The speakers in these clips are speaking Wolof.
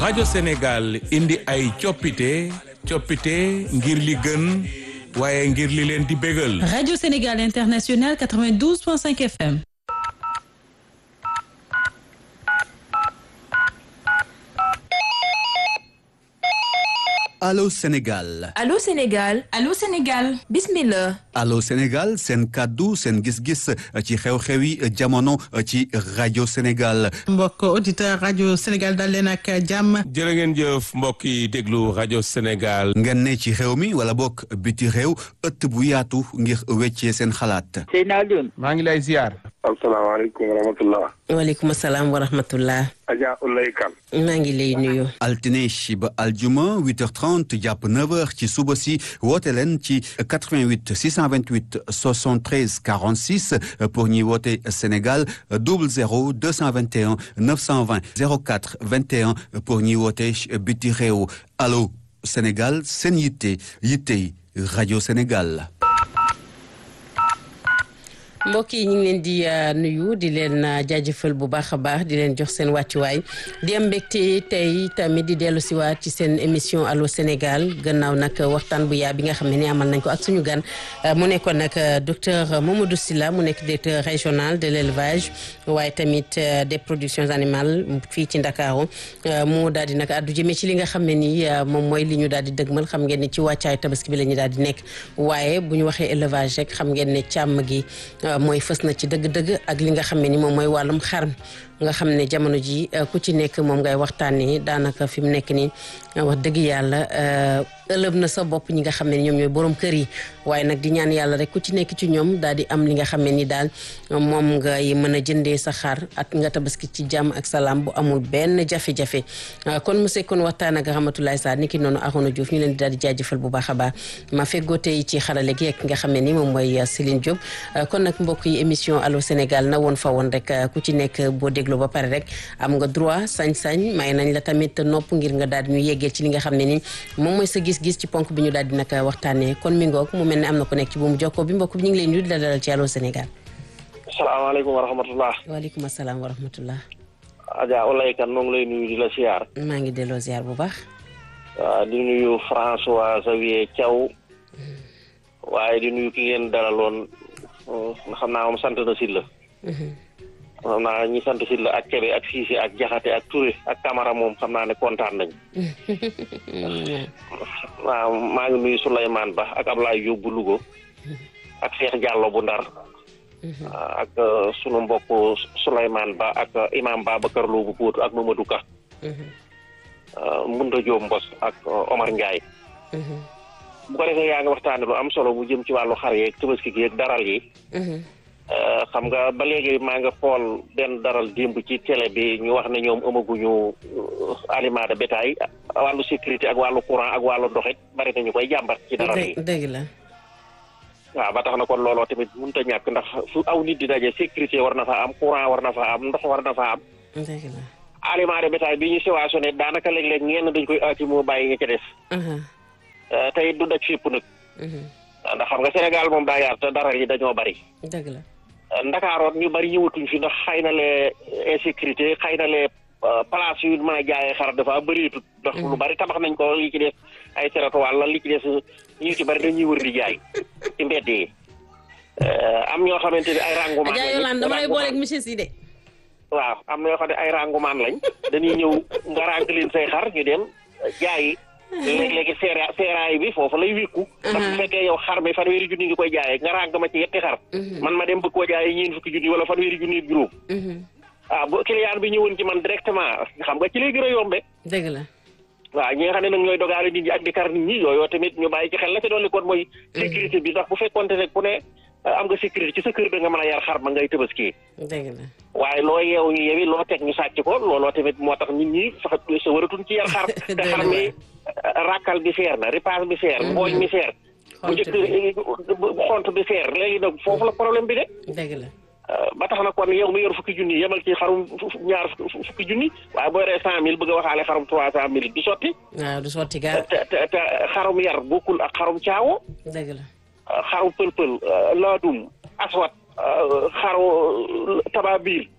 rajo Sénégal indi ay coppite coppite ngir li gën waaye ngir li leen di bégal. Radio Sénégal International 92.5 FM. Allô Sénégal Allô Sénégal Allô Sénégal bismillah Allô Sénégal seen kàddu seen gis-gis ci xew-xewi jamono ci rajo Sénégal mbokk auditeur rajo Sénégal dal leen ak jàmm jërë ngeen jëf mbokk yi déglu rajo Sénégal. ngeen ne ci réew mi wala bokk biti réew ëtt bu yaatu ngir weccee seen xalaat Seydina Alioune maa ngi lay ziar. asalaamaaleykum wa rahmatullah waaleykum salaam wa rahmatullah Adja Ulay Kan maa ngi lay nuyu altine ba aljuma 8h30 jàpp 9h ci suba si woote leen ci 88 628 73 46 pour ñuy woote Sénégal 00 221 920 04 21 pour ñuy woote biti réew allo Sénégal seen yitte yittey rajo Sénégal. mbokk yi ñu ngi leen di nuyu di leen jaajëfal bu baax a baax di leen jox seen wàccuwaay di am mbégte tey tamit di dellu siwaat ci seen émission allo Sénégal gannaaw nag waxtaan bu yaa bi nga xam ne ni amal nañ ko ak suñu gan mu nekkoon nag docteur Mamadou Sylla mu nekk directeur régional de l' élevage waaye tamit des productions animales fii ci Ndakaaru mu daal di nag addu jëmee ci li nga xam ne ni moom mooy li ñu daal di dëgmal xam ngeen ni ci wàccaay tabaski bi la ñu daal di nekk waaye bu ñu waxee élevage rek xam ngeen ne càmm gi mooy fës na ci dëgg-dëgg ak li nga xam ne ni moom mooy wàllum xar nga xam ne jamono ji ku ci nekk moom ngay waxtaanee daanaka fi mu nekk nii wax dëgg yàlla ëlëb na sa bopp ñi nga xam ne ni ñoom ñooy borom kër yi waaye nag di ñaan yàlla rek ku ci nekk ci ñoom daal di am li nga xam ne ni daal moom ngay mën a jëndee sa xar at nga tabaski ci jàmm ak salaam bu amul benn jafe-jafe kon monsieur kon waxtaan ak Ramatoulaye Sarr ni ki noonu Arona Diouf ñu leen di daal di jaajëfal bu baax a baax ma feggoo tey ci xarale gi ak nga xam ne ni moom mooy Céline Diop kon nag mbokk yi émission allo Sénégal na woon fa woon rek ku ci nekk boo déglu ba pare rek am nga droit sañ-sañ may nañ la tamit nopp ngir nga daal di ñu yeggee ci li nga xam ne ni moom mooy sa gis-gis ci ponk bi ñu daal di nag waxtaanee kon mi ngoog mu mel ne am na ko nekk ci bu mu jokkoo bi mbokk bi ñu ngi lay nuyu di la dalal ci allo Sénégal. asalaamaaleykum wa rahmatullah waaleykum salaam wa rahmatullah. Adja Ulay Kan noo ngi lay nuyu di la siyaar. maa ngi delloo ziar bu baax. waaw di nuyu François Xavier Thiaw waaye di nuyu ki ngeen dalaloon xam naa moom sant na Sylla xam naa ñi sant Sylla ak Kébé ak Cissé ak Jaxate ak Touré ak Camara moom xam naa ne kontaan nañ waaw maa ngi nuyu Souleymane Ba ak Ablaye Diop bu Louga ak Cheikh Diallo bu Ndar ak sunu mbokk Souleymane Ba ak Imam Babacar Lo bu Pout ak Mamadou Ka Mbunda Diop Mbos ak Omar Ndiaye bu ko defee yaa ngi waxtaane lu am solo bu jëm ci wàllu xar yeeg tabaski gi yeeg daral yi xam nga ba léegi maa nga xool benn daral démb ci télé bi ñu wax ne ñoom amaguñu aliment de bétail wàllu sécurité ak wàllu courant ak wàllu ndoxit bari nañu koy jàmbat ci daral yi dëgg la waaw ba tax na kon looloo tamit mënut a ñàkk ndax fu aw nit di daje sécurité war na fa am courant war na fa am ndox war na fa am dëgg la aliment de bétail bi ñu siwaasoné daanaka léeg-léeg ñenn dañ koy aati moo bàyyi nga ca des tey du daj fépp nag ndax xam nga Sénégal moom daa yaar te daral yi dañoo bari dëgg la ndakaaroon ñu bari ñëwatuñ fi ndax xëy na lee insécurité xëy na lee place yu mën a jaayee xar dafa bëreetut ndax lu bari tabax nañ ko li ci des ay trottoir la li ci des ñu ci bari dañuy wër di jaay ci mbedd yi am ñoo xamante ni ay rangumaan Adja Yolande dama lay booleeg monsieur Sidé waaw am na yoo xam ne ay rangumaan lañ dañuy ñëw nga ràng leen say xar ñu dem jaayi léeg-léegi seera seeraay bi foofu lay wékku ndax bu fekkee yow xar mi fanweeri junni nga koy jaayee nga ràng ma ci yetti xar man ma dem bëgg koo jaayee ñeen fukki junni wala fanweeri junni ak juróom waaw bu client bi ñëwoon ci man directement xam nga ci lay gën a yombe dëgg la waaw ñi nga xam ne nag ñooy dogaale nit ñi ak di kar nit ñi yooyu tamit ñu bàyyi ci xel la ci dolli kon mooy sécurité bi ndax bu fekkoonte ne ku ne am nga sécurité ci sa kër da nga mën a yar xar ma ngay tëbaski dëgg la waaye loo yeewu ñu yewi loo teg ñu sàcc ko looloo tamit moo tax nit ñi sax sa waratuñ ci yar xar te xar mi rakkal bi seer na ripaas bi seer ngooñ mi seer bu njëkk xont bi seer léegi nag foofu la problème bi de dëgg la ba tax na kon yow mi yor fukki junni yemal ci xarum ñaar fukki junni waaye boo yoree cent mille bëgg a waxaale xarum trois cent mille du sotti waaw du sotti gaa te te te xarum yar bokkul ak xarum caawo dëgg la xarum pël-pël laadum aswat xaru tababiir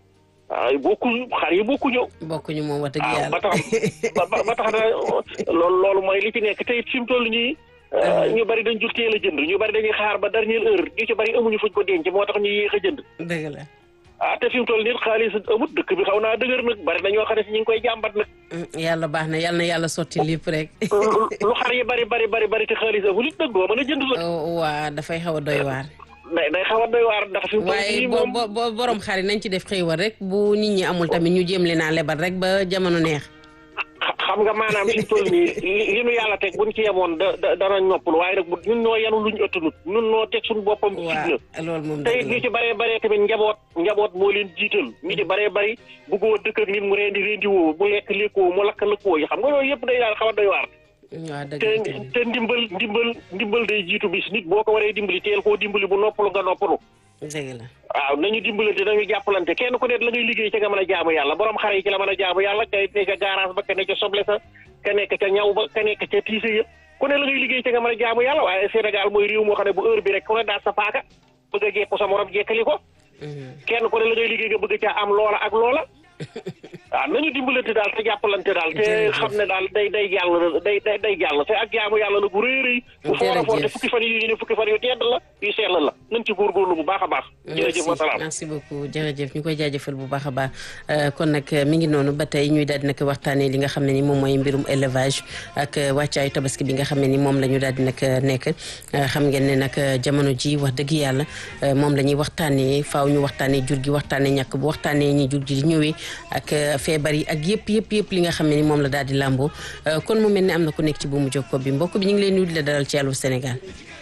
ay bokkuñu xar yi bokkuñu bokkuñu moom wax dëgg ah yàlla ba tax ba ba tax na loolu loolu mooy li ci nekk te it fi mu toll nii ñu bari dañ jul teel a jënd ñu bari dañuy xaar ba dernière heure ñu ci bari amuñu fuñ ko denc moo tax ñu yéex a jënd dëgg la ah te fi mu toll nii xaalis amut dëkk bi xaw naa dëgër nag bari na ñoo xam ne si ñu ngi koy jàmbat nag Mm, yàlla baax na yàlla na yàlla sotti lépp rek lu xar yi bari bari bari bari te xaalis amul it nag doo mën a jënd la Oh, waa dafay xaw a doy waar day day xaw a doy waar ndax fi mu toll waaye nii bo moom bo bo- borom xar yi nañ ci def xéewal rek bu nit ñi amul tamit ñu jéem leen a lebal rek ba jamono neex xa- xam nga maanaam fi mu toll nii li li nu yàlla teg buñ ci yemoon da da dana noppalu waaye nag bu ñun noo yanu luñ ëttanut ñun noo teg suñu boppam waa fitna loolu moom te dëgg it ñu la ci baree baree tamit njaboot njaboot moo leen jiital ñu ci baree bari bëggoo dëkk ak nit mu rendi rendi woo mu lekk lekkoo mu lakk lëkkoo yi xam nga loolu yëpp day daal xaw a doy waar waa dëgg te la dëgg la. te ndimbal ndimbal ndimbal day jiitu bis nit boo ko waree dimbali teel koo dimbali bu noppalu nga noppalu dëgg la waaw nañu dimbalante nañu jàppalante kenn ku nekk la ngay liggéey ca nga mën a jaamu yàlla borom xare yi ci la mën a jaamu yàlla ka ne ca garage ba ka ne ca soble sa ka nekk ca ñaw ba ka nekk ca tiise yëpp ku ne la ngay liggéey ca nga mën a jaamu yàlla waaye Sénégal mooy réew moo xam ne bu heure bi rek ku ne daal sa paaka bëgg a jekku sa morom jekkali ko Mhm. kenn ku ne la ngay liggéey nga bëgg caa am loola ak loola waaw nañu dimbalante daal te jàppalante daal te Jërëjëf. xam ne daal day day jàll day day day jàll te ak jaamu yàlla la bu rëy a rëy bu foor a foor te Jërëjëf. fukki fan yu ne fukki fan yu tedd la yu sell la nañ ci góorgóorlu bu baax a baax jërëjëf wa salaam merci beaucoup jërëjëf ñu koy jaajëfal bu baax a baax Euh, kon nag euh, mi ngi noonu ba tey ñuy daal di nag waxtaanee li nga xam ne ni moom mooy mbirum élevage ak euh, wàccaayu tabaski bi nga xam ne ni moom la ñu daal di nag euh, nekk Euh, xam ngeen ne nag euh, jamono ji wax dëgg yàlla euh, moom la ñuy waxtaanee faaw ñu waxtaanee jur gi waxtaanee ñàkk bu waxtaanee ñi jur gi di ñëwee ak euh, feebar yi ak yëpp yëpp yëpp li nga xam ne ni moom la daal di làmboo Euh, kon mu mel ne am na ku nekk ci buumu jokkoo bi mbokk bi ñu ngi leen nuyu di la dalal ci Allô Sénégal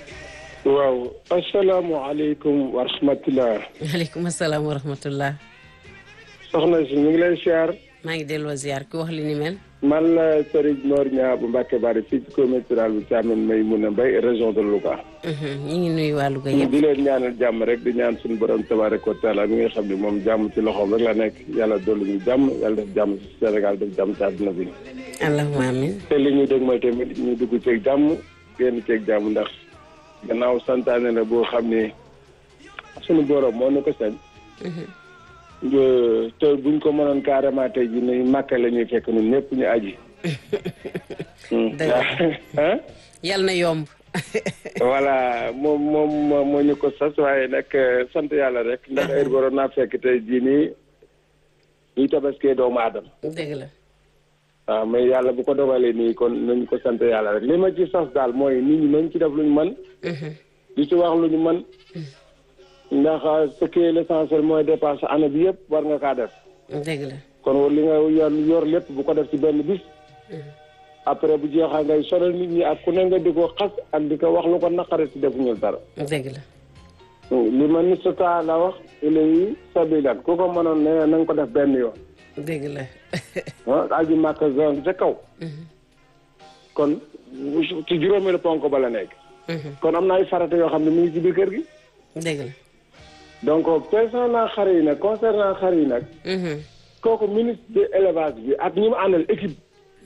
waaw asalaamaaleykum wa rahmatulah waaleykum asalaam wa rahmatullah soxna si ñu ngi lay siyaar maa ngi delloo ziar ku wax li ni mel man la Serigne Mor Niang bu Mbacke Bari fii ci commune rurale bu Thiamène Maymouna Mbaye région de Louga. Mhm, ñu ngi nuyu waa Louga yëpp di leen ñaanal jàmm rek di ñaan suñu borom tabaraka wa taala mi nga xam ne moom jàmm ci loxoom rek la nekk yàlla dolli ñu jàmm yàlla def jàmm ci Sénégal def jàmm ci àdduna bi. allahumma amin te li ñu dégg mooy tamit ñu dugg ceeg jàmm génn ceeg jàmm ndax gannaaw santaane la boo xam ne suñu borom moo ñu ko sañ. nga- te buñ ko mënoon carrément tey jii nii màkka la ñuy fekk ñun ñëpp ñu aji. Dëgg ah yal na yomb voilà moom moom moo moo ñu ko sas waaye nag eh, sant yàlla rek ndax heure waroon naa fekk tey jii nii ñuy tabaskee doomu aadama dëgg la waaw mais yàlla bu ko dogalee nii kon nañu ko sant yàlla rek li ma ci sas daal mooy nit ñi nañ ci def lu ñu mën di ci wax lu ñu mën ndax ce qui est l'essentiel mooy dépense année bi yëpp war nga kaa def dëgg la kon li nga yor yor lépp bu ko def ci benn bis après bu jeexaa ngay sonal nit ñi ak ku ne nga di ko xas ak di ko wax lu ko naqare ci defuñu dara dëgg la li ma ni sota la wax ilayi sabilan ku ko mënoon ne na nga ko def benn yoon dëgg la ah aji màkk zone ca kaw kon ci juróomeelu ponk ba la nekk kon am na ay farata yoo xam ne mu ngi ci biir kër gi dëgg la donc concernant xar yi nag concernant xar yi nag Mhm. kooku ministre de élevage bi ak ñi mu àndal équipe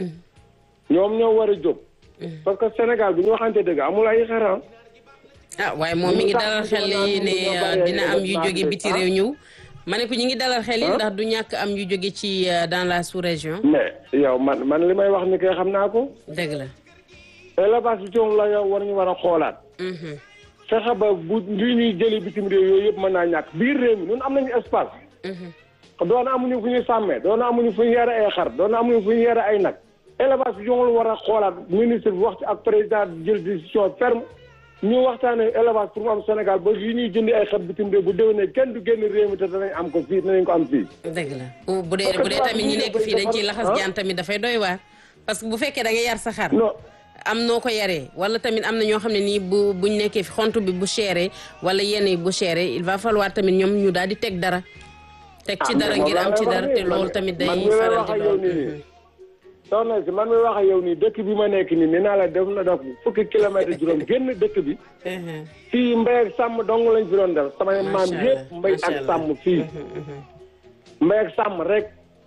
ñoom ñoo war a jóg parce que Sénégal bu ñu waxante dëgg amul ay xaram ah waaye moom mi ngi dalal xel yi ne euh, dina am yu jóge biti réew ñëw ma ne ko ñi ngi dalal xel yi ndax du ñàkk am yu jóge ci euh, dans la sous-région mais yow man man li may wax ni kay xam naa ko dëgg la élevage bi ci moom la yow war ñu war a xoolaat Mhm. fexe ba bu li ñuy jëli bitim réew yooyu yëpp mën naa ñàkk biir réew mi ñun am nañu espace Mhm. doona amuñu fu ñuy sàmmee doona amuñu fu ñu yore ay xar doona amuñu fu ñu yore ay nag élevage bi joxul war a xoolaat ministre bi wax ci ak président jël décision ferme ñu waxtaanee élevage pour mu am Sénégal ba yi ñuy jëndi ay xar bitim réew bu déwénee kenn du génn réew mi te danañ am ko fii danañ ko am fii dëgg la bu bu dee bu dee tamit ñi nekk fii dañ ciy laxas jaan tamit dafay doy waar parce que bu fekkee da nga yar sa xar non am noo ko yaree wala tamit am na ñoo xam ne nii bu buñ nekkee fi xont bi bu chéré wala yenn yi bu chéré il va falloir tamit ñoom ñu daal di teg dara teg ci ah, dara mais ngir moom am laa ci lay dara wax te nii, loolu man- tamit day man mi may faral wax di ak yow doon nii nii soxna si man mi wax ak yow nii dëkk bi ma nekk nii nee naa la def na def fukki kilomètre juróom génn dëkk bi Mhm. fii mbay ak sàmm dong lañ fi doon def samay maam Macha yëpp Allah, mbay macha ak Allah. sàmm fii mbay ak sàmm rek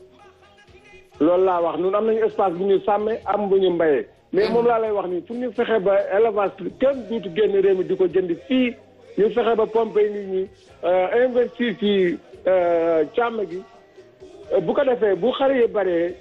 loolu laa wax ñun am nañu espace bu ñu sàmmee am bu ñu mbayee mais moom laa lay wax nii pour ñu fexe ba élevage kenn duutu génn réew mi di ko jënd fii ñu fexe ba pompe nit ñi euh, investir ci euh, càmm gi bu ko defee bu xar yi bëree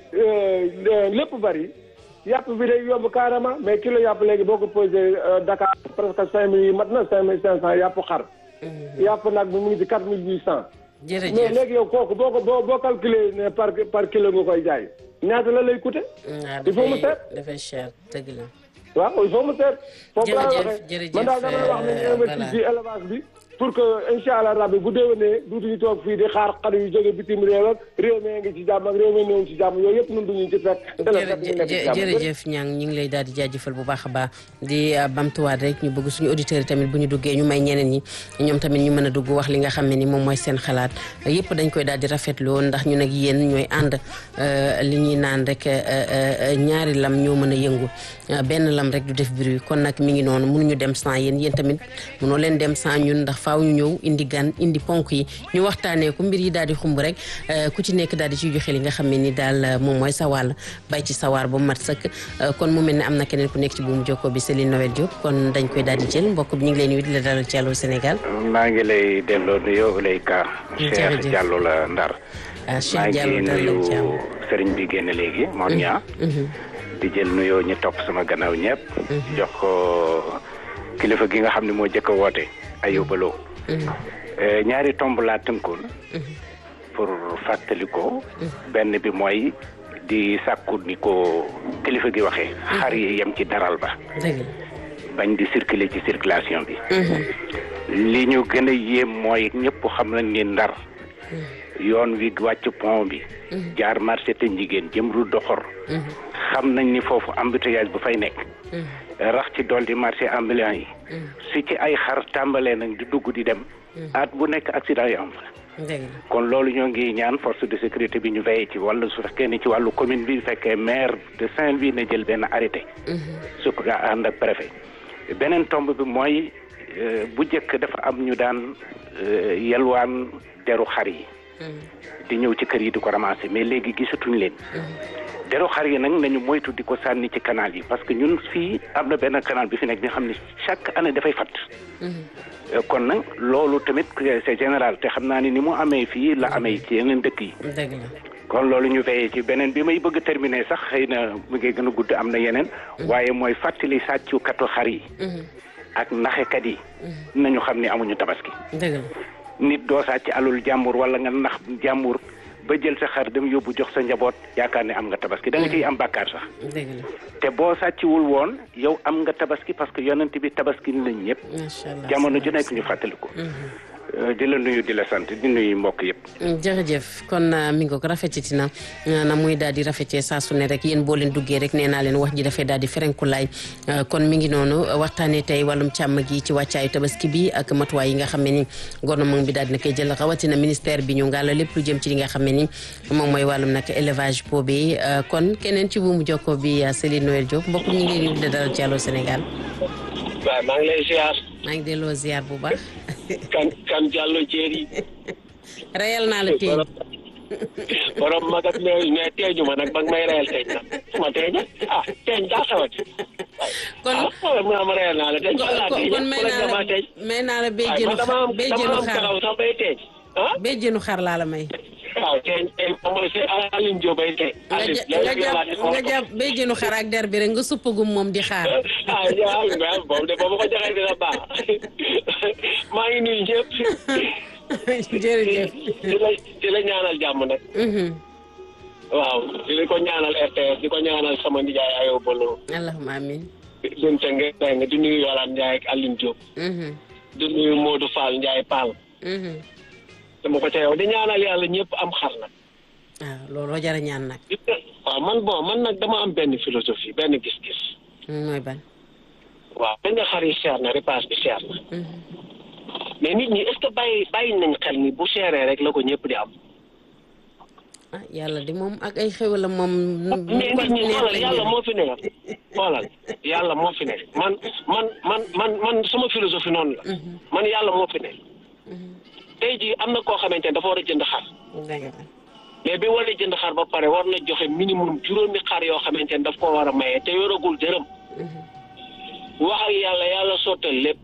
lépp bëri yàpp bi day yomb carrément mais kilo yàpp léegi boo ko posé Dakar presque cinq mille yi mat na cinq mille cinq cent yàpp xar. yàpp nag bi mu ngi ci quatre mille huit cent. jërëjëf mais léegi yow kooku boo ko boo boo calculé ne par par kilo nga koy jaay ñaata la lay coûter. il faut mu seet dafay cher dëgg la. waaw il faut mu seet. foofu laa jërëjëf waxee jërëjëf man daal dama wax nañu investir ci élevage bi. pour que incha allah rabbi bu déwénee duutuñu toog fii di xaar xar yu jóge bitim réew ak réew mi ngi ci jàmm ak réew mi néew ci jàmm yooyu yëpp ñun duñu ci fekk. te la fekk ñu nekk ci jàmm. jërëjëf ñang ñu ngi lay daal di jaajëfal bu baax a baax di bamtuwaat rek ñu bëgg suñu auditeurs yi tamit bu ñu duggee ñu may ñeneen ñi ñoom tamit ñu mën a dugg wax li nga xam ne ni moom mooy seen xalaat yëpp dañ koy daal di rafetlu ndax ñu nag yéen ñooy ànd li ñuy naan rek ñaari lam ñoo mën a yëngu benn lam rek du def bruit kon nag mi ngi noonu mënuñu dem sans yéen yéen tamit mënoo leen dem sans ñun ndax faaw ñu ñëw indi gan indi ponk yi ñu waxtaanee ko mbir yi daal di xumb rek ku ci nekk daal di ciy joxe li nga xam ne ni daal moom mooy sa wàll bay ci sawaar ba mu mat sëkk kon mu mel ne am na keneen ku nekk ci buumu jokko bi Céline Noël Diop kon dañ koy daal di jël mbokk bi ñu ngi leen nuyu di la dalal ci Allô Sénégal. maa ngi lay delloo nuyoo Ouleyka. jërëjëf Cheikh Diallo la Ndar. ah maa Cheikh ngi Diallo dalal nuyu jàmm. sëriñ bi génn léegi moom ñaa di jël nuyoo ñu topp sama gannaaw ñëpp. jox ko kilifa gi nga xam ne moo jëkk a woote Ayuba Lo. Eh, ñaari tomb laa tënkoon. pour fàttali ko. benn bi mooy di sàkku ni ko kilifa gi waxee. xar yi yem ci daral ba. dëgg la. bañ di circuler ci circulation bi. li ñu gën a yéem mooy ñëpp xam nañ ni ndar. yoon wi wàcc pont bi. jaar marché te njigéen jëm ru doxor. xam nañ ni foofu embouteillage bu fay nekk. rax ci dool di marché ambulant yi. si ci ay xar tàmbalee nag di dugg di dem. at bu nekk accident yi am fa. dëgg la. kon loolu ñoo ngi ñaan force de sécurité bi ñu veillé ci wàllu su fekkee ni ci wàllu commune bi fekkee maire de Saint-Louis na jël benn arrêté. su ko ànd ak préfet. beneen tomb bi mooy euh, bu njëkk dafa am ñu daan euh, yelwaan deru xar yi. di ñëw ci kër yi di ko ramasser mais léegi gisatuñ leen. deru xar yi nag nañu moytu di ko sànni ci canal yi parce que ñun fii am na benn canal bi fi nekk nga xam ne chaque année dafay fatt. Euh, kon nag loolu tamit c'est général te xam naa ni ni mu amee fii la amee ci yeneen dëkk yi. dëgg la. kon loolu ñu veillé ci beneen bi may bëgg a terminer sax xëy na mu ngi gën a gudd am na yeneen. waaye mooy fàttali sàccukatu xar yi. ak naxekat yi. nañu xam ni amuñu tabaski. dëgg la. nit doo sàcc alul jàmbur wala nga nax jàmbur ba jël sa xar dem yóbbu jox sa njaboot yaakaar ne am nga tabaski da nga ciy am bàkkaar sax. dëgg la. te boo sàcciwul woon yow am nga tabaski parce que yonent bi tabaski nañ ñëpp. macha allah jamono ju nekk ñu fàttali ko. Euh, di la nuyu di la sant di nuyu mbokk yëpp. jërëjëf kon uh, mi ngi ko rafetati na uh, na muy daal di rafetee saa su ne rek yéen boo leen duggee rek nee naa leen wax ji dafay daal di ferenkulaay uh, kon mi ngi noonu waxtaanee tey wàllum càmm gi ci wàccaayu tabaski bi ak matuwaay yi nga xam ne ni gouvernement bi daal dina koy jël rawatina ministère bi ñu ngàlla lépp lu jëm ci li nga xam ne ni moom mooy wàllum nag élevage boobee kon keneen ci buumu jokko bi Céline Noël Diop mbokk ñu ngi leen di dalal ci Allô Sénégal waaw maa ngi lay ziar maa ngi delloo ziar bu baax kan kan Diallo Jéeri reyal naa la tey borom mag ak mais mais teeñu ma nag ba nga may reyal teeñ nag ma teeñ ah teeñ daa xawati kon ah wala mu naa ma reyal naa la teeñ fan laa teeñ kon may wala naa nga maa la teeñ may naa la waaye béjjénu man dama am béjjénu dama am xar karaw sax bay teeñ ah béjjénu xar laa la may waaw teeñ teeñ moom mooy c'est Aline Diop bay teeñ nga Aline ja- nga jàpp nga jàpp béjjénu xar ak der bi rek nga suppagum moom di xaar ah yaa ngi boobu de boobu ko joxee dina baax maa ngi nuyu ñëpp jërëjëf di la di la ñaanal jàmm nag Mhm. waaw di ko ñaanal RTS di ko ñaanal sama nijaay Ayo Bolo allahumma amin Binte Ngeng di nuyu Yolaan Ndiaye ak Aline Diop Mhm. di nuyu Modou Fall Ndiaye Pall Mhm. dama ko ca yow di ñaanal yàlla ñëpp am xar nag waaw looloo jara ñaan nag waaw man bon man nag dama am benn philosophie benn gis-gis Mm, mooy ban waaw dañ nga xar yi cher na repas bi cher na Mhm. mais nit ñi est-ce que bàyyi bàyyi nañ xel ni bu chéré rek la ko ñëpp di am ah yàlla di moom ak ay xéwalam moom mais ko nit ñi neex xoolal lañ yàlla def. moo fi ne xoolal yàlla moo fi ne man man man man man sama philosophie noonu la man yàlla moo fi ne tey jii am na koo xamante ne dafa war a jënd xar dëgg la mais bi war a jënd xar ba pare war na joxe minimum juróomi xar yoo xamante ne daf ko war a maye te yoragul dërëm wax ak yàlla yàlla sottal lépp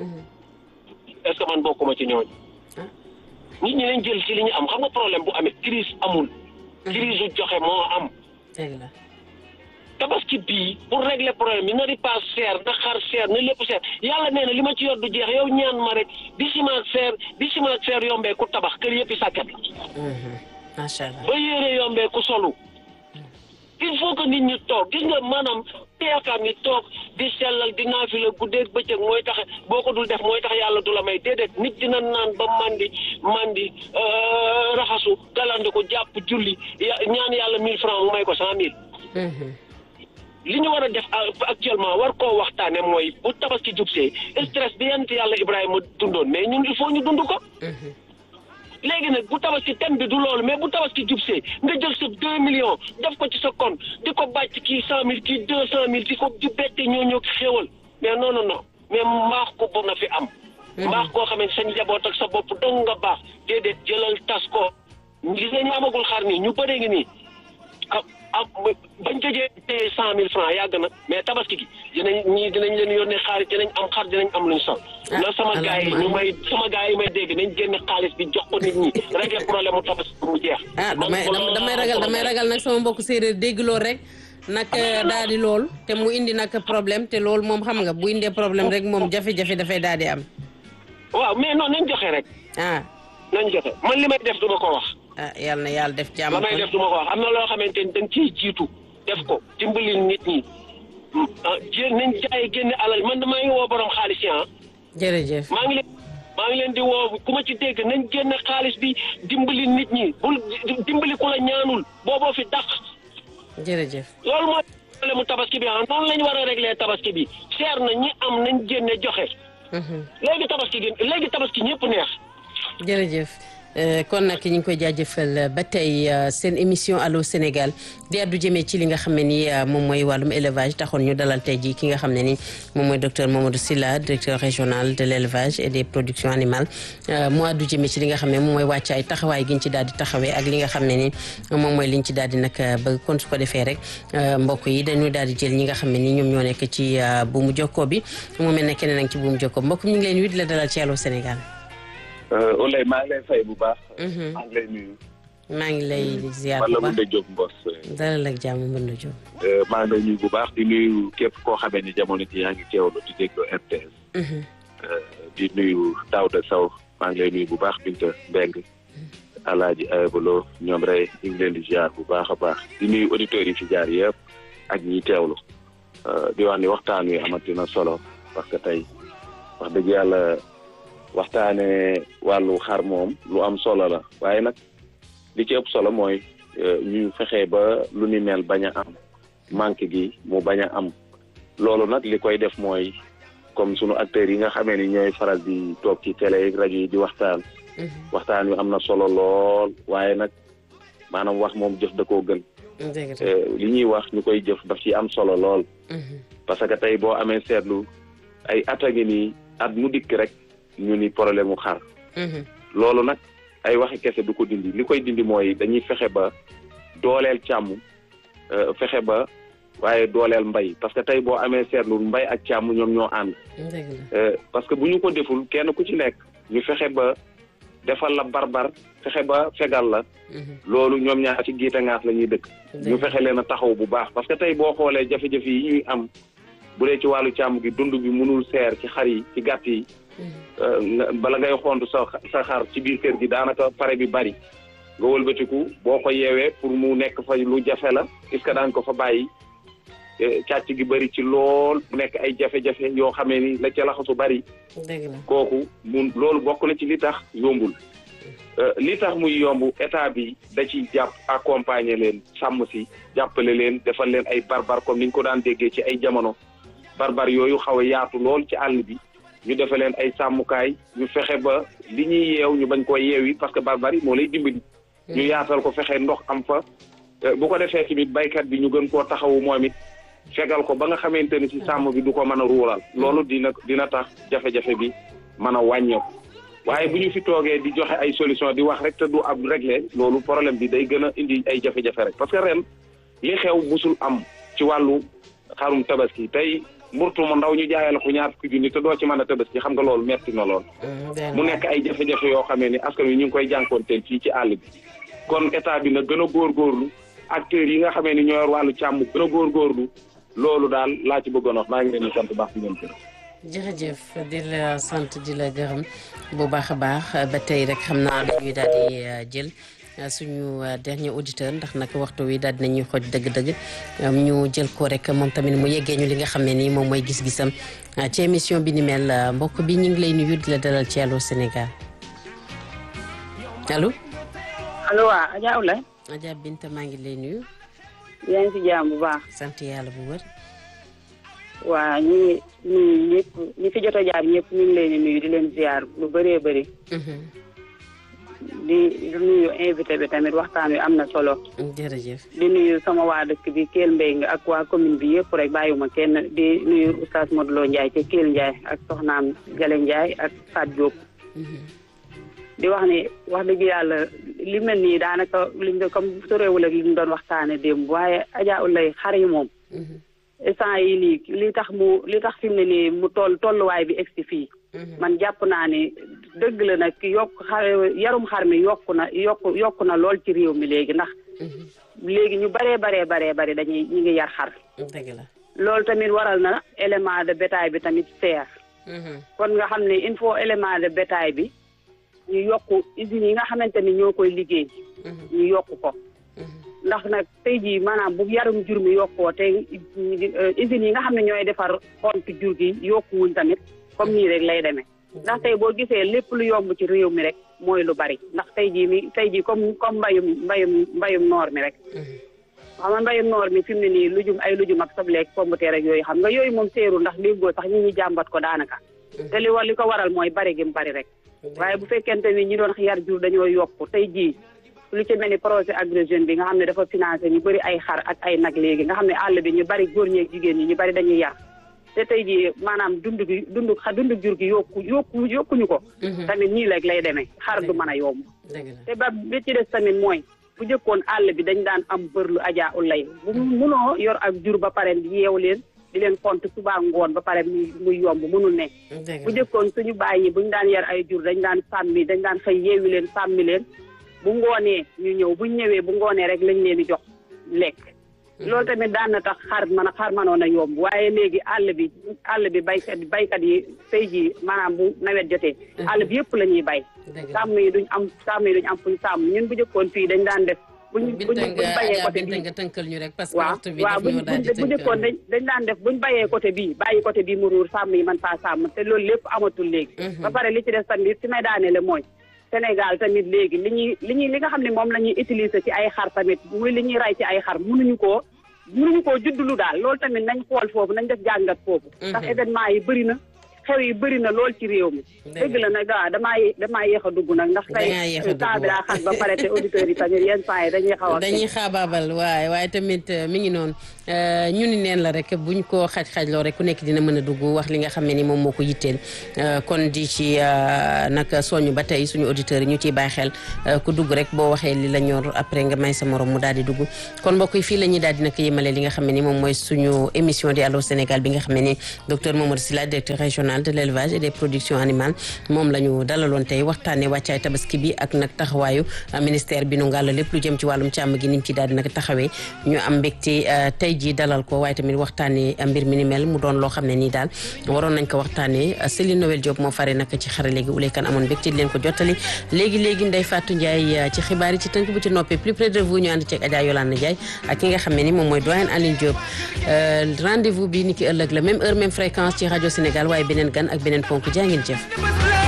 est-ce que man bokkuma ci ñooñu Ah. nit ñi lañ jël ci li ñu am xam nga problème bu amee crise amul crise joxe moo am dëgg la tabaski bii pour régler problème bi na ripaas seer na xar seer na lépp seer yàlla nee na li ma ci yor du jeex yow ñaan ma rek di ciment seer di ciment seer yombee ku tabax kër yëpp i sàkket la macha allah ba yére yombee ku solu il faut que nit ñi toog gis nga maanaam yaakaar ni toog di sellal di naafila guddeeg bëccëg mooy tax boo ko dul def mooy tax yàlla du la may déedéet nit dina naan ba mandi mandi euh, raxasu galandiku jàpp julli ya ñaan yàlla mille francs mu may ko cent mille li ñu war a def a- actuellement war koo waxtaane mooy bu tabaski jubsee stress bi yent yàlla Ibrahima dundoon mais ñun il faut ñu dund ko léegi nag bu tabaski thème bi du loolu mais bu tabaski jubsee nga jël sa deux millions def ko ci sa compte di ko bàcc kii cent mille kii deux cent mille di ko di bette ñoo ñoo xéewal mais non non non mais mbaax ko bu na fi am mbaax koo xam ne sa njaboot ak sa bopp dong nga baax déedéet jëlal tas ko gis nga ñu amagul xar nii ñu bëree ngi nii ah ah bañ tëjee téye cent mille francs yàgg na mais tabaski gi dinañ ñii dinañ leen yónnee xaalis dinañ am xar dinañ am luñ sol Ah, na sama gars yi ñu may sama gars yi may dégg nañ génne xaalis bi jox ko nit ñi régler problème mu tabaski mu jeex ah damay dam- damay ragal damay ragal nag sama mbokk séeréer dégg loolu rek nag daal di lool te mu indi nag problème te loolu moom xam nga bu indee problème rek moom jafe-jafe dafay daal di am waaw mais non nañ joxe rek ah nañ joxe man li may def du ma ko wax ah yàlla na yàlla def jàmm la may def du ma ko wax am na loo xamante ni dañ ciy jiitu def ko dimbali nit ñi ah jé nañ jaay génne alal man maa ngi woo borom xaalis yi ah jërëjëf maa ngi leen maa ngi leen di woo ku ma ci dégg nañ génne xaalis bi dimbali nit ñi bul dimbali ku la ñaanul booboo fi dàq jërëjëf loolu mooy problème mu tabaski bi ah noonu la ñu war a régler tabaski bi seer na ñi am nañ génne joxe léegi tabaski gi léegi tabaski ñëpp neex jërëjëf Euh, kon nag ñu ngi koy jaajëfal ba tey euh, seen émission allo Sénégal di addu jëmee ci li nga xam ne ni euh, moom mooy wàllum élevage taxoon ñu dalal tey jii ki nga xam ne ni moom mooy docteur Mamadou Sylla directeur régional de l' élevage et des productions animales mu addu jëmee ci li nga xam ne moom mooy wàccaay taxawaay gi ñu ci daal di taxawee ak li nga xam ne ni moom mooy li ñu ci daal di nag ba kon su ko defee rek mbokk yi dañuy daal di jël ñi nga xam ne ni ñoom ñoo nekk ci buumu jokkoo bi mu mel ne keneen ak ci buumu jokkoo mbokk ñu ngi leen wit la dalal ci allo Sénégal Oulay maa ngi lay fay bu baax. maa ngi lay nuyu. maa ngi lay ziar man bu la baax Moundé Diop Mbos. dalal ak jàmm mën na jóg. maa ngi lay nuyu bu baax di nuyu képp koo xamee ni jamono ji yaa ngi teewlu di déglu RTS. di nuyu Daouda Sow maa ngi lay nuyu bu baax Binta Mbeng Alaaji Ayabalo ñoom rek ñu ngi leen di ziar bu baax a baax di nuyu auditeurs yi fi jaar yëpp ak ñiy teewlu di wax ni waxtaan wi amati na solo parce que tey wax dëgg yàlla waxtaane wàllu xar moom lu am solo la waaye nag li ci ëpp solo mooy ñu fexe ba lu ni mel bañ a am manque gi mu bañ a am loolu nag li koy def mooy comme sunu acteurs yi nga xamee ni ñooy faral di toog ci télé ak rajo yi di waxtaan waxtaan wi am na solo lool waaye nag maanaam wax moom jëf da koo gën dëgg li ñuy wax ñu koy jëf daf ci am solo lool parce que tey boo amee seetlu ay at a ngi nii at mu dikk rek ñu ni problème mu xar loolu nag ay waxi kese du ko dindi li koy dindi mooy dañuy fexe ba dooleel càmm fexe ba waaye dooleel mbay parce que tey boo amee seetlu mbay ak càmm ñoom ñoo ànd dëgg la parce que bu ñu ko deful kenn ku ci nekk ñu fexe ba defal la barbar fexe ba fegal la loolu ñoom ñaar ci giite ngaas la ñuy dëkk ñu fexe leen a taxaw bu baax parce que tey boo xoolee jafe-jafe yi ñuy am bu dee ci wàllu càmm gi dund bi mënul seer ci xar yi ci gàtt yi bala ngay xont sa sa xar ci biir kër gi daanaka pare bi bari nga wëlbatiku boo ko yeewee pour mu nekk fa lu jafe la est-ce que daan ko fa bàyyi càcc gi bari ci lool mu nekk ay jafe-jafe yoo xamee ni la ca laxasu bari dëgg la kooku mun loolu bokk na ci li tax yombul li tax muy yomb état bi da ci jàpp accompagner leen sàmm si jàppale leen defal leen ay barbar comme ni ñu ko daan déggee ci ay jamono barbar yooyu xaw a yaatu lool ci àll bi ñu defal leen ay sàmmukaay ñu fexe ba li ñuy yeew ñu bañ ko yeewi parce que barbar yi moo lay dimbali. ñu yaatal ko fexe ndox am fa bu ko defee tamit baykat bi ñu gën koo taxawu moom it fegal ko ba nga xamante ni ci sàmm bi du ko mën a ruural loolu dina dina tax jafe-jafe bi mën a wàññeeku waaye bu ñu fi toogee di joxe ay solution di wax rek te du am réglé loolu problème bi day gën a indi ay jafe-jafe rek parce que ren li xew musul am ci wàllu xarum tabaski tey mburtu mu ndaw ñu jaayal ko ñaar fukki junni te doo ci mën a tabaski xam nga loolu metti na lool mu nekk ay jafe-jafe yoo xamee ni askan wi ñu ngi koy jànkoonteel fii ci àll bi kon état bi na gën a góorgóorlu acteurs yi nga xamee ni ñoo yor wàllu càmm gën a góorgóorlu loolu daal laa ci bëggoon wax maa ngi leen di sant baax di leen gërëm. jërëjëf di la sant di la gërëm bu baax a baax ba tey rek xam naa dañuy daal di jël suñu dernier auditeur ndax nag waxtu wi daal dinañuy xooj dëgg-dëgg ñu jël ko rek moom tamit mu yeggee ñu li nga xam ne nii moom mooy gis-gisam ci émission bi ni mel mbokk bi ñu ngi lay nuyu di la dalal ci Allô Sénégal allo. allo waa Adja Oulaye. Adja Binta maa ngi lay nuyu. yaa ngi ci jàmm bu baax. sant yàlla bu wër. waa ñu ngi nuyu ñëpp ñi fi jot a jaar ñëpp ñu ngi leen di nuyu di leen ziar lu bëree bëri. di nuyu invité bi tamit waxtaan wi am na solo. jërëjëf. di nuyu sama waa dëkk bi Kell Mbengue ak waa commune bi yëpp rek bàyyiwuma kenn di nuyu oustaz Modou Lo Ndiaye ca Kell Ndiaye ak soxnaam Gale Ndiaye ak Fat Diop. di wax ni wax dëgg yàlla li mel nii daanaka liñ doon comme soreewul ak li ñu doon waxtaane démb waaye Adja Oulaye xar yi moom. instant yi nii li tax mu li tax fi mu ne nii mu toll tolluwaay bi egsi fii. man jàpp naa ni dëgg la nag yokk xar yarum xar mi yokku na yokku yokku na lool ci réew mi léegi ndax. léegi ñu baree baree baree bari dañuy ñu ngi yar xar. dëgg la loolu tamit waral na élément de bétail bi tamit seer. kon nga xam ne il faut élément de bétail bi. ñu yokk usines yi nga xamante ni ñoo koy liggéey. ñu yokk ko. ndax nag tey jii maanaam bu yarum jur mi yokkoo te usines yi nga xam ne ñooy defar xont jur gi yokkuwuñ tamit comme nii rek lay demee. ndax tey boo gisee lépp lu yomb ci réew mi rek mooy lu bari ndax tey jii mi tey jii comme comme mbayum mbayum mbayum noor mi rek. xam nga mbayum noor mi fi mu ne nii lujum ay lujum ak sobleeg pombuteer ak yooyu xam nga yooyu moom seerul ndax déggoo sax ñi ñi jàmbat ko daanaka. te li wa li ko waral mooy bari gi mu bari rek. waaye bu fekkente ni ñi doon yar jur dañoo yokk tey jii lu ci mel ni projet Agri Jeunes bi nga xam ne dafa financé ñu bëri ay xar ak ay nag léegi nga xam ne àll bi ñu bari góor ñeeg jigéen ñi ñu bari dañuy yar te tey jii maanaam dund gi dund dund jur gi yokku yokku yokkuñu ko tamit nii rek lay demee xar du mën a yomb te ba bi ci des tamit mooy bu jëkkoon àll bi dañ daan am bërlu Adja Oulaye bu munoo yor ak jur ba pare yeew leen di leen compte suba ngoon ba pare muy muy yomb mënul ne bu jëkkoon suñu bàyyi buñ daan yar ay jur dañ daan sàmmi dañ daan xëy yeewi leen sàmmi leen bu ngoonee ñu ñëw buñ ñëwee bu ngoonee rek lañ leen di jox lekk loolu tamit daan na tax xar man a xar manoon a yomb waaye léegi àll bi àll bi baykat baykat yi tey jii maanaam bu nawet jotee àll bi yëpp la ñuy bay sàmm yi duñ am sàmm yi duñ am fuñ sàmm ñun bu jëkkoon fii dañ daan def buñ buñ bayee côté bii nga tënkal ñu rek parce que waaw waxtu bi waaw daf ñoo daal di bu jëkkoon dañ dañ daan def buñ bayee côté bii bàyyi côté bii mu ruur sàmm yi man faa sàmm te loolu lépp amatul léegi ba pare li ci des tamit si may daanele mooy Sénégal tamit léegi li ñuy li ñuy li nga xam ne moom la ñuy utiliser ci ay xar tamit muy li ñuy ray ci ay xar mënuñu koo mënuñu koo juddulu daal loolu tamit nañ xool foofu nañ def jàngat foofu ndax événement yi bëri na xew yi bëri na lool ci réew mi dëgg la nag waaw damaa damaa yéex a dugg nag ndax Dangaa yéex a tey dugg, temps bi daa xat ba pare te auditeurs yi tamit yenn saa yi dañuy xaw a dañuy xaabaabal waaye waaye tamit euh, mi ngi noonu euh, ñu ni neen la rek buñ ko xaj-xajloo rek ku nekk dina mën a dugg wax li nga xam ne ni moom moo ko yitteel euh, kon di ci euh, nag soñu ba tey suñu auditeurs yi ñu ciy bàyyi xel euh, ku dugg rek boo waxee li la ñor après nga may sa morom mu daal di dugg kon mbokk yi fii la ñuy daal di nag yemale li nga xam ne ni moom mooy suñu émission di Allô Sénégal bi nga xam ne ni docteur Mamadou Sylla directeur régional de l' élevage et des productions animales moom la ñu dalaloon tey waxtaanee wàccaay tabaski bi ak nag taxawaayu euh, ministère bi nu ngàll lépp lu jëm ci wàllum càmm gi ni mu ci daal di nag taxawee ñu am mbégte euh, tey jii dalal ko waaye tamit waxtaanee euh, mbir mi ni mel mu doon loo xam ne nii daal waroon nañ ko waxtaanee euh, Céline Noël Diop moo fare nag ci xare léegi ulay kan amoon mbégte di leen ko jottali léegi léegi Ndeye Fatou Ndiaye euh, ci xibaar yi ci tënk bu ci noppee plus près de vous ñu ànd ceeg Adja Yolande Ndiaye ak ki nga xam ne ni moom mooy doyen Aline Diop Euh, rendez-vous bi ni ki ëllëg la même heure même fréquence ci rajo Sénégal waaye beneen gan ak beneen ponk jaa ngeen jëf